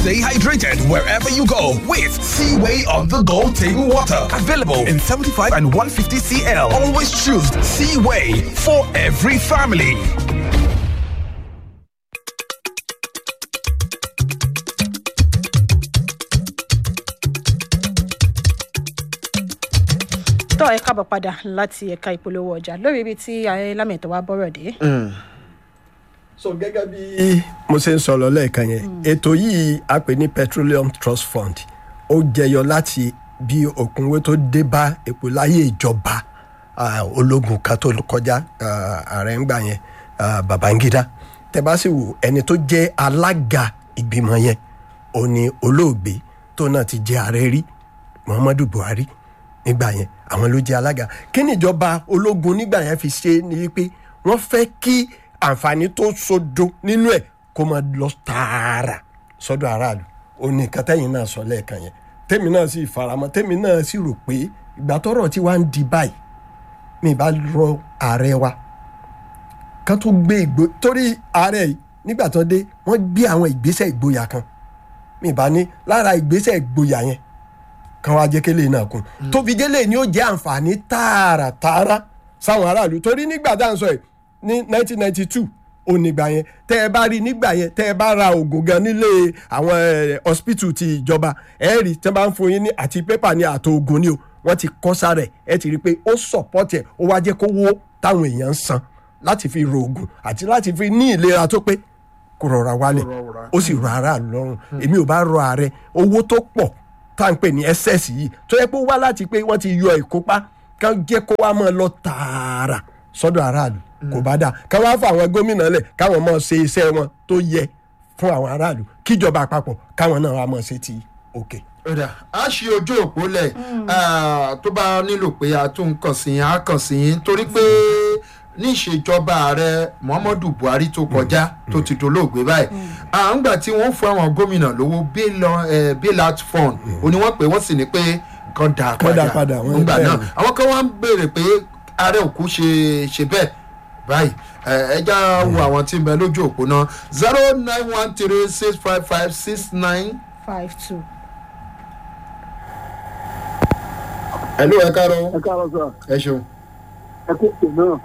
Stay hydrated wherever you go with Seaway on the go table water. Available in 75 and 150 CL. Always choose Seaway for every family. tọ́ ẹ káàbọ̀ padà láti ẹ̀ka ìpolówó ọjà lórí ibi tí ayé lámẹ̀tọ́ wa bọ́rọ̀ dé. so gẹ́gẹ́ bí mo ṣe ń sọ̀rọ̀ lẹ́ẹ̀kan yẹn ètò yìí a pè ní petroleum trust fund ó jẹyọ láti bí òkúnwé tó dé bá epo láyé ìjọba ah, ológun kan tó kọjá ah, ààrẹ ń gbà yẹn ah, babangida tẹ bá sì wò ẹni tó jẹ́ alága ìgbìmọ̀ yẹn ó ní olóògbé tó náà ti jẹ́ ààrẹ rí muhammadu buhari nígbà yẹn àwọn ló jẹ́ alága kí ni ìjọba ológun nígbà yẹn fi ṣe ni wípé wọ́n fẹ́ kí àǹfààní tó sodo nínú ẹ̀ kó máa lọ tààrà sọ́dọ̀ aráàlú ó ní nǹkan tẹ́yìn náà sọ lẹ́ẹ̀kan yẹn tèmi náà sì faramọ́ tèmi náà sì rò pé ìgbà tọ́rọ̀ tí wàá ń di báyìí mi bá rọ ààrẹ wa kan tó gbé ìgbó torí ààrẹ yìí nígbà tó dé wọ́n gbé àwọn ìgbésẹ̀ ìgboyà kan mi bá ní lára ìgbésẹ̀ ìgboyà yẹn kan wá jẹ́ kélé náà kún tó fi gélé ni ó jẹ́ àǹfààní tààràtààrà sáwọn aráàlú torí nígbà tá à ń sọ yìí ní 1992 onígbà yẹn tẹ́ ẹ bá rí nígbà yẹn tẹ́ ẹ bá ra oògùn gan nílé àwọn eh, hospital ti ìjọba ẹ rí tí wọ́n bá ń fún yín ní àti pépà ní àtò oògùn ni o wọ́n ti kọ́ sára ẹ̀ ẹ ti rí i pé ó support ẹ̀ ó wá jẹ́ kó wó táwọn èèyàn ń san láti fi ro oògùn àti láti fi ní ìlera tó pé kó rọra wálẹ̀ ó sì rọ aráàlú lọ́rùn èmi ò bá rọ ààrẹ owó tó pọ̀ tá à ń pè ní ss yìí tó yẹ pé ó wá láti pé wọ́n ti yọ ìkópa kán jẹ́ kó wá máa lọ tààrà sọ́dọ̀ aráàlú kò bá dáa ká wá fún àwọn gómìnà lẹ̀ káwọn máa ṣe iṣẹ́ wọn tó yẹ fún àwọn aráàlú kíjọba àpapọ̀ káwọn náà wá máa ṣe ti òkè. ọ̀dà a ṣe ojú òpó lẹ̀ tó bá nílò pé a tún kàn sí yín a kàn sí yín torí pé ní ìṣèjọba ààrẹ muhammadu buhari tó kọjá tó ti dolóògbé báyìí à ń gbà tí wọ́n fún àwọn gómìnà lówó bailout fund ó ní wọ́n pè wọ́n sì ní pé kan dà Kán dá padà padà, wọ́n ní nígbà bẹ́ẹ̀ náà ni. àwọn kan wá ń béèrè pé ààrẹ òkú ṣe ṣe bẹ́ẹ̀ báyìí ẹ ẹ já wo àwọn tí ń bẹ lójú òpó náà zero nine one three six five five six nine. five two. ẹ ló ẹ káàárọ̀ ẹ káàárọ̀ sọ ẹ ṣeun. ẹ kó pè náà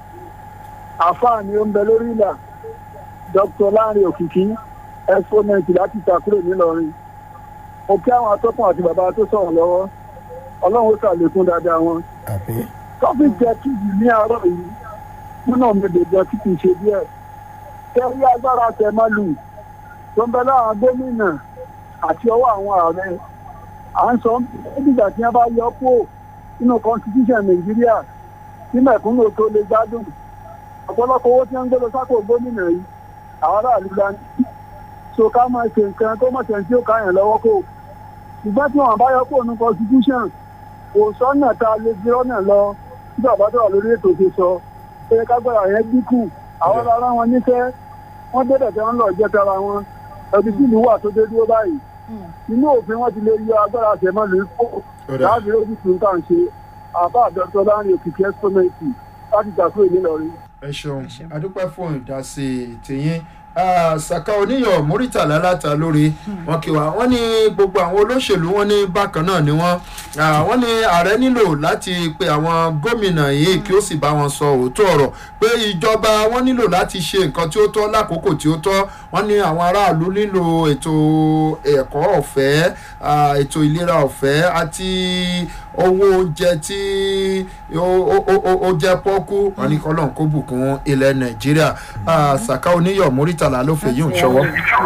àfáà ni ó ń bẹ lórí ìlà dr láàrin òkìkí exponent láti ìtàkùrọ̀ nílọrin mo kí àwọn atọ́kùn àti bàbá tó sọ̀rọ̀ lọ́wọ́ ọlọ́run ó ṣàlékún dáadáa wọn àbí tọ́fì jẹ́ kíjì ní àárọ̀ yìí múnà méje jẹ́ kí kì í ṣe díẹ̀ kẹ́rí agbára tẹ̀mọ́lù tó ń bẹ láwọn gómìnà àti ọwọ́ àwọn ààrẹ à ń sọ nígbà tí wọ́n bá yọ kó nínú constitution nàìjíríà tí mẹ̀kúnnù tó lè gbádùn ọ̀pọ̀lọpọ̀ owó tí wọ́n ń gbé lọ sápò gómìnà yìí àwọn aráàlú la ní so ká máa ṣe nǹkan tó mọ̀ tẹ̀ tí ó káyàn lọ́wọ́ kó ṣùgbọ́n tí wọ́n bá yọ kó nínú constitution kò sọ́nà tá a lè fi rọ́nà lọ tí bàbá tó wà lórí ètò ṣe sọ pé kágbára yẹn dínkù àwọn ará wọn níṣẹ́ wọ́n débẹ̀ tí wọ́n lọ jẹ́ tara wọn ẹbí tí ìlú wà tó dé dúró báyìí inú òfin wọn ti lè yọ agbára àtẹ̀mọ́lù kó láti lójú tó ń kàn ṣe àbá àdọ́tọ́ láàrin òkìkí ẹ́sítọ́mẹ́ǹtì láti gbàgbé ìnílọrin. ẹ ṣeun adúpẹ́ fún ìdásí tìyín Ah, saka oníyàn muritala láta lórí wọn kí wa wọn ní gbogbo àwọn olóṣèlú wọn ní bákan náà ni wọn Ah, wọn ní ààrẹ nílò láti pe àwọn gómìnà yìí kí ó sì bá wọn sọ òótọ́ ọ̀rọ̀ pé ìjọba wọn nílò láti ṣe nǹkan tí ó tọ́ lákòókò tí ó tọ́ wọn ní àwọn aráàlú nílò ètò ẹ̀kọ́ ọ̀fẹ́ ah, ètò ìlera ọ̀fẹ́ àti owó oúnjẹ tí ó- ó ó- ó jẹ́ pọ́kú wọn ní kọ́lọ́n kó bùkún ilẹ̀ nàìjíríà Ah, saka oníyọ̀ muritala ló fèyí ń ṣọwọ́.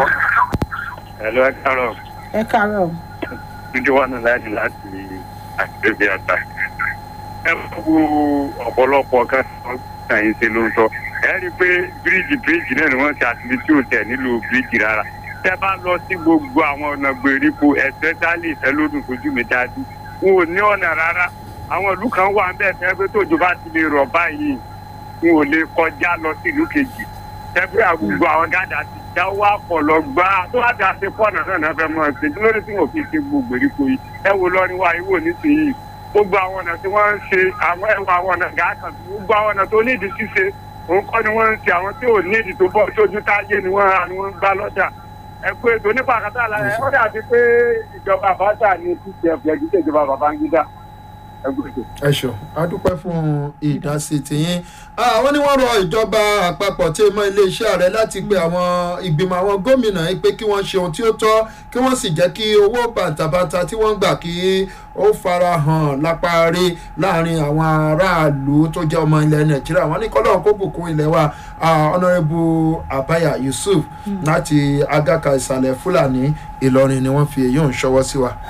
Hello, ẹ káàárọ̀. ẹ káàárọ̀ Dúdú wà náà láti láti àgbègbè àgbà. Ẹ wo ọ̀pọ̀lọpọ̀ kan tó kàn yín ṣe ló ń sọ. Ẹ rí i pé bíríìjì bíríìjì náà ni wọ́n ti àtìlí tí ò tẹ̀ nílùú bíríìjì rárá. Tẹ́ bá lọ sí gbogbo àwọn ọ̀nà gbèríko ẹ̀sẹ̀tálì ìfẹ́lódùn fojú mi dájú. Wọn ò ní ọ̀nà rárá. Àwọn ìlú kan wà ń bẹ̀ fẹ́ pé tójò bá ti lè rọ̀ báyìí. Wọn ò lè kọjá lọ sí ìlú kejì. Tẹ́gbẹ́ àgùgbò àwọn gádà ti dáwọ́ àpọ̀lọ́ gbá tó wá ti àṣẹ pọ̀nà náà náà fẹ́ mọ́ ẹ ṣe kí lórí tí wọn fi ṣe gbogbo èríko yìí ẹ wo lọ́rin wa ìwò nísìnyí gbogbo àwọn ọ̀nà tí wọ́n ń ṣe àwọn ẹwà àwọn ọ̀nà gàákan gbogbo àwọn ọ̀nà tó nídìí ṣíṣe òun kọ́ ni wọ́n ń ṣe àwọn tí ò nídìí tó bọ́ sójú táyé ni wọ́n ra ni wọ́n ń gbá lọ́jà ẹ kú ètò nípa àkàtà àlàyé ó dàbí pé ìjọba àbáṣà ní pcf yẹn kì í ṣe ìjọba babangida ẹ kú ètò. ẹ ṣeun a dúpẹ́ fún ìdásí tiyín àwọn ni wọ́n rọ ìjọba àpapọ̀ tí mọ iléeṣẹ́ ààrẹ láti pe àwọn ìgbìmọ̀ àwọn gómìnà yìí pé kí wọ́n ṣe ohun tí ó tọ́ kí wọ́n sì jẹ́ kí owó bàǹtàbàǹtà tí wọ́n ń gbà kí ó fara hàn lápárí láàrin àwọn aráàlú tó jẹ́ ọmọ ilẹ̀ nàìjíríà wọ́n ní kọ́lọ́ kó bùkún ilẹ̀ wa ọ̀nàrẹ́bù abaya yusuf láti agaka ìsàlẹ̀ fúlàní ìlọrin ni wọ́n fi èyí ń ṣọwọ́ sí wa.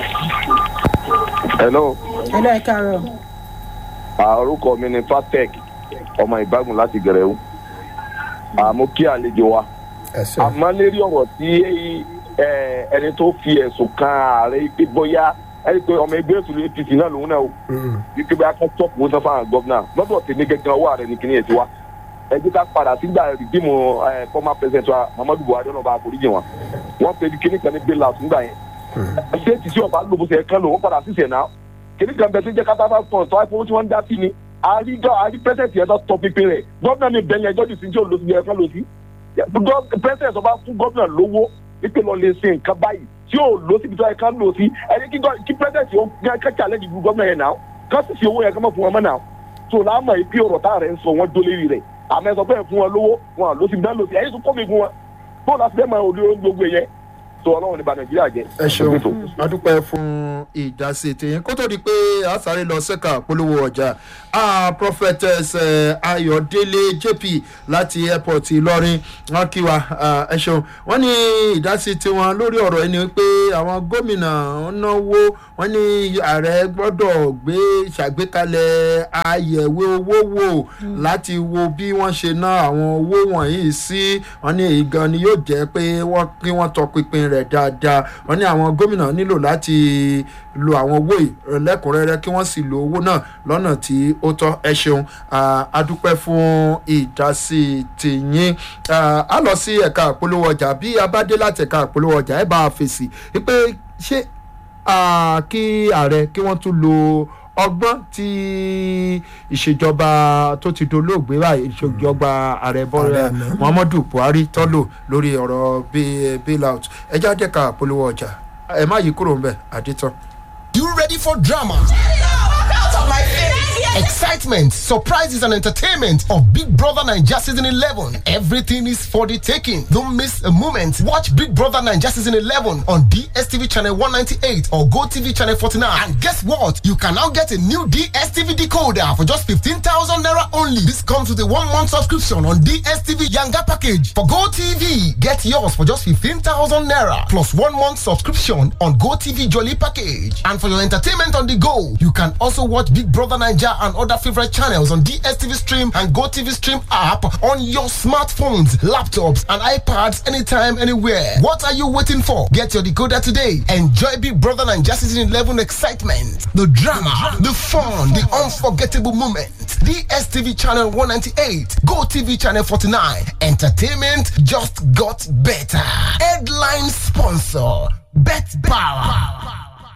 hello ẹ lọ ẹ káàárọ̀ orúkọ mi ni fatec ọmọ ìbágun láti gẹrẹwu àmọ́ kí àlejò wa ẹ ṣe àmọ́ lérí ọ̀rọ̀ tí ẹ, ẹni tó fi ẹ̀sùn kan ààrẹ pé bóyá ẹni pé ọmọ ẹgbẹ́ òṣèlú apc náà lòun náà o wípé bá kọ́ tọ́pù wọn sanfà hàn gọ́vnà lọ́dọ̀ tèmi gẹ́gẹ́ ọwọ́ ààrẹ ní kíní ẹ̀ ti wá ẹ jẹ́ ká padà sígbà rìdíìmù ẹ, former president wa muhammadu buhari ọ̀nà ọba àforíjì wọn wọ́n pe kíní kan ní bailout nígbà yẹn ṣé ti sí ọba lóbùsẹ̀ kan lò wọ́n padà sísẹ̀ náà kíní kan bẹ tó jẹ́ kátà bá pọ̀ tó àìfowó tí wọ́n ń dá sí ni àríjọ àrí pẹ́sẹ̀tì ẹ̀dọ́ tọ pínpín rẹ̀ gọ́vnà mi bẹ̀yẹn ẹjọ́ jù sí tí ò lọ sí ẹ̀ka lọ sí pẹ́sẹ̀tì ọba fún gọ́vnà lówó wípé lọ lè ṣe nǹkan báyìí tí ò lọ síbi tó ẹ̀ka lọ sí ẹni kí gọ́- kí pẹ́sẹ̀tì ó ká challenge gbogbo gọ́vnà yẹn náà ká sì fi owó yẹn ká mọ̀ fún wọn mọ́ náà tó láàmú yìí pé ọ̀rọ̀ táà rẹ̀ ń sọ wọ́n dó lérí rẹ̀ àmọ́ ẹ sọ bẹ́ẹ̀ fún wọn lówó wọn à lọ síbi náà lọ sí ẹ̀yìn tó kọ́ mi fún wọn bóun láti fẹ́ máa olú gbogbo yẹn tó ọlọ́run ní ba nàìjíríà jẹ́ ẹ ṣeun adúpẹ́ fún ìdásí tìyín kó tó di pé a sáré lọ sẹ́ka polówó ọjà ah, prophetess eh, ayọ̀délé jp láti airport ìlọrin wọn kí wa ah, ẹ ṣeun wọn ní ìdásí tiwọn lórí ọ̀rọ̀ ẹni pé àwọn gómìnà ń náwó wọn ní ààrẹ gbọ́dọ̀ gbé ṣàgbékalẹ̀ àyẹ̀wò owó wò láti wo bí wọ́n ṣe ná àwọn owó wọ̀nyí sí wọn ní èyí gan ni yóò jẹ́ pé wọ́n kí wọ́n tọpinpin rẹ̀ dáadáa wọn ní àwọn gómìnà nílò láti lo àwọn owó yìí lẹ́kùnrẹ́rẹ́ kí wọ́n sì lo owó náà lọ́nà tí ó tọ́ ẹ ṣeun Ah, a dúpẹ́ fún ìdásí tìyín Ah, a lọ sí ẹ̀ka àpolówó ọjà bí a bá dé láti ẹ̀ka àpolówó ọjà ẹ bá a fèsì wípé ṣé ah, kí ààrẹ kí wọ́n tún lo ọgbọ́n tí ìṣèjọba tó ti dolóògbé báyìí ìṣèjọba ààrẹ bọ́lá Ààrẹ àná. muhammadu buhari tọ́lò lórí ọ̀rọ̀ bail- bailout ẹ jáde ká àpolówó ọjà ẹ má yí kúrò ń bẹ̀ àdìtàn. You ready for drama? Excitement, surprises, and entertainment of Big Brother Naija Season 11. Everything is for the taking. Don't miss a moment. Watch Big Brother Naija Season 11 on DSTV Channel 198 or GoTV Channel 49. And guess what? You can now get a new DSTV decoder for just 15,000 Naira only. This comes with a one month subscription on DSTV Yanga package. For GoTV, get yours for just 15,000 Naira plus one month subscription on GoTV Jolly package. And for your entertainment on the go, you can also watch Big Brother Niger and other favorite channels on DSTV Stream and GoTV Stream app on your smartphones, laptops, and iPads anytime, anywhere. What are you waiting for? Get your decoder today. Enjoy Big Brother Niger Season 11 excitement, the drama, the fun, the unforgettable moments. DSTV Channel 198, GoTV Channel 49. Entertainment just got better. Headline sponsor, Bet Power.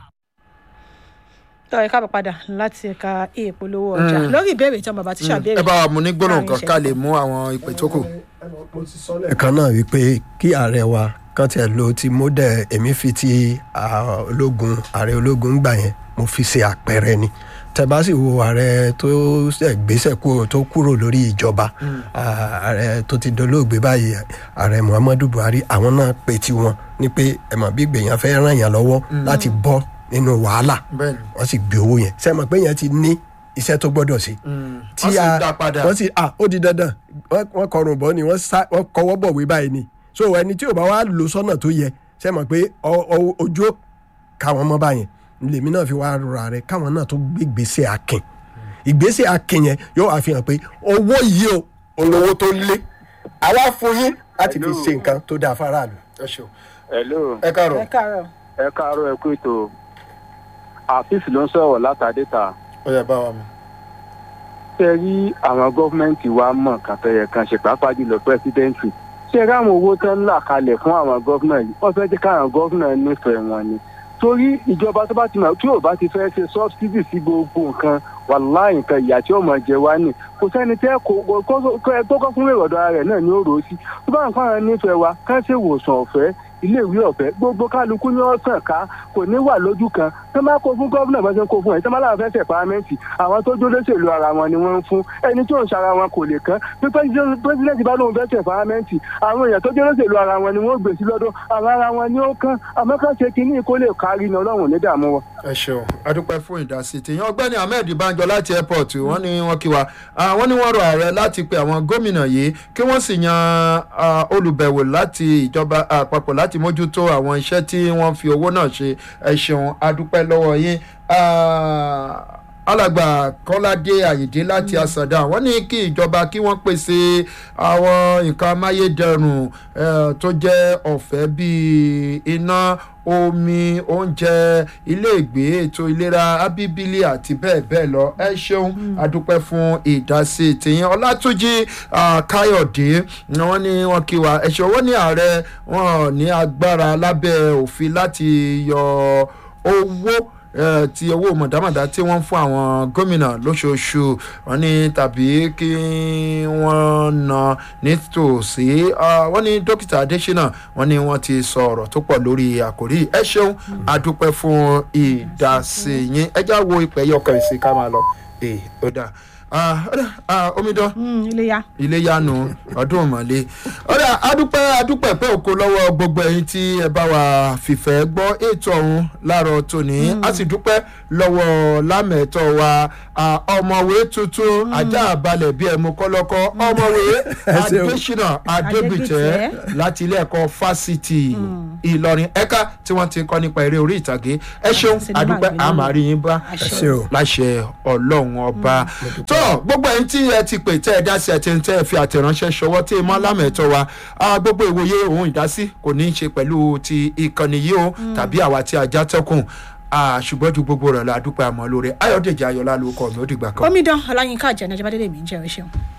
tọ́ ẹ káàbọ̀ padà láti ẹ̀ka ìpolówó ọjà lórí ìbéèrè tí wọn bàbá ti ṣàbẹ̀rẹ̀ ẹ bá wa mú ní gbóná nǹkan ká lè mú àwọn ìpè tó kù. mo ti sọ lẹ́ẹ̀kan náà wípé kí ààrẹ wa kàn tiẹ̀ lo ti model èmi fi ti ah, ológun ààrẹ ológun gbà yẹn mo fi ṣe àpẹẹrẹ ni tẹ́bá sì wo ààrẹ tó ṣe gbéṣẹ́ kúrò tó kúrò lórí ìjọba ah, ààrẹ tó ti dolóògbé báyìí ààrẹ muhammadu buhari àwọn náà pe tiwọn ní pé ẹ̀mọ̀ bí gbèyàn fẹ́ ràn yàn lọ́wọ́ láti bọ́ nínú wàhálà bẹ́ẹ̀ni wọ́n sì gbé owó yẹn sẹ́mọ̀ pé yẹn ti ní iṣẹ́ tó gbọ́dọ̀ ṣe wọ́n sì dá padà. wọ́n sì ah ó di dandan wọ́n wọ́n kọrùn bọ́ ni wọ́n sá wọ́n kọwọ́ bọ̀wé báyìí ni so ẹni tí ò bá wá lò sọ́nà tó yẹ ṣe mọ̀ pé ọ- ọ- ojú ó káwọn mọ́ báyẹn lèmi náà fi wá rọra rẹ káwọn náà tó gbé ìgbésẹ̀ akin ìgbésẹ̀ akin yẹn yóò wá fi hàn pé owó yìí o olówó tó lé àwa fún yín láti fi ṣe nǹkan tó dáa fáráàlú. ẹ ṣeun hello ẹ káàárọ̀ ẹ káàárọ̀ ẹ káàárọ̀ ẹ kú ètò afis ló ń sọ̀rọ̀ látàdéta ó yẹ bá wa mú. ṣe rí àwọn gọ́fìmẹ̀ntì wa mọ̀ kan fẹ́yẹ kan ṣe pàápàá jùlọ pẹ́sidẹ́ǹtì ṣe rí àwọn owó tó ń là kalẹ̀ fún àwọn gọ́fìnà yìí wọ́n fẹ́ jẹ́ káwọn gọ́fìnà nífẹ̀ẹ́ wọn ni torí ìjọba tó bá ti mọ̀ tí ò bá ti fẹ́ ṣe sọ́bsidì sí gbogbo nǹkan wàláì nǹkan ìyà tí ó mọ̀ jẹ wá nì kò sẹ́ni tẹ́ kó kó kó kọ́ fún ìrọ̀dọ̀ ara rẹ̀ náà ni ó rò ó sí tó bá nǹkan àwọn nífẹ̀ẹ́ wa ká ṣe ìwòsàn ọ̀fẹ́ iléèwé ọ̀fẹ́ gbogbo kálukú ní ọ̀sán ká kò ní wà lójú kan tó máa kó fún gómìnà bá ṣe ń kó fún ẹ̀ tó máa láwọn fẹ́ ṣe pàrámẹ́ǹtì àwọn tó jólóṣèlú ara wọn ni wọ́n ń fún ẹni tí ò ń ṣara wọn kò lè kán bí pẹ́sidẹ́ntì bá lóun fẹ́ ṣe pàrámẹ́ǹtì àwọn èèyàn tó jólóṣèlú ara wọn ni wọ́n gbé sí lọ́dún àwọn ara wọn ni ó kán àmọ́ ká ṣe kínní kó lè kárí ni ọlọ́run ní dààmú wọn. ẹ ṣeun adúpẹ́ fún ìdásí tèèyàn ọgbẹ́ni ahmed banjọ láti airport wọ́n ní wọ́n kí wa Ah, wọ́n ní wọ́n rọ ààrẹ láti pe àwọn gómìnà yìí kí wọ́n sì yan ah, olùbẹ̀wò láti ìjọba àpapọ̀ láti mójútó àwọn iṣẹ́ tí wọ́n fi owó náà ṣe ẹ ṣeun adúpẹ́ lọ́wọ́ yín Ah, alàgbà kọ́ládé àyèdè láti àsàdá wọ́n ní kí ìjọba kí wọ́n pèsè àwọn nǹkan amáyédẹrùn eh, tó jẹ́ ọ̀fẹ́ bíi iná omi oúnjẹ iléègbé ètò ìlera abíbílì àti bẹ́ẹ̀ bẹ́ẹ̀ lọ ẹ ṣeun adúpẹ́ fún ìdásí tìyín ọlátúnjì ah, káyọ̀dé ni wọ́n ní wọ́n kí wa ẹ ṣeun wọ́n ní ààrẹ wọn ní agbára lábẹ́ òfin láti yọ owó eh, ti owó mọ̀dámọ̀dá tí wọ́n ń fún àwọn gómìnà lóṣooṣù wọn ní tàbí kí wọ́n na nítòsí Ah, wọ́n ní dókítà adésínà wọ́n ní wọ́n ti sọ ọ̀rọ̀ tó pọ̀ lórí àkòrí ẹ ṣeun adúpẹ́ fún ìdásí yín ẹ já wo ìpẹ́ yọkàn ìsìn ká máa lọ ee ó dà Ah, ó dà Ah, omidan iléyà iléyanu ọdún ìmọ̀lẹ́ ọ̀rẹ́ adúpẹ́ adúpẹ́ pé òkú lọ́wọ́ gbogbo ẹ̀yin tí ẹ bá wa fìfẹ́ gbọ́ ètò ọ̀hún láàárọ̀ tòní a sì dúpẹ́ lọ́wọ́ lámẹ̀tọ́ wa ah, ọmọwé tuntun ajá àbalẹ̀ bíi ẹ̀mú kọ́lọ́kọ́ ọmọwé ṣeun. adésínà adébìtẹ́ Adébìtẹ́. láti ilé ẹ̀kọ́ fásitì ìlọrin ẹ̀ka tí wọ́n ti ń kọ́ nípa eré orí ìtàgé ẹ ṣeun Sinimá adúpẹ́ àgbéléwò. àmàrí yín bá ẹ ṣe o. láṣẹ ọlọ́run ọba tó gbogbo ẹni tí ẹ ti pè tẹ́ ẹ dá sí ẹ ti ń tẹ́ ẹ fi àtẹ̀ránṣẹ́ ṣọwọ́ tí ẹ mọ́ lámẹ̀tọ́ wa Ah, gbogbo ìwòye òun ìdásí kò ní í ṣe pẹ̀lú ti ìkànnì yìí o tàbí àwa tí a já tẹ́kùn Ah, ṣùgbọ́n ju gbogbo rẹ̀ la dúpẹ́ àmọ́ lóore ayọ̀dèjì ayọ̀lá ló kọ́ mi ó dìgbà kan. omidan ọláyínká àjẹnà ìjọba délé mi ń jẹ́ ẹ ṣeun.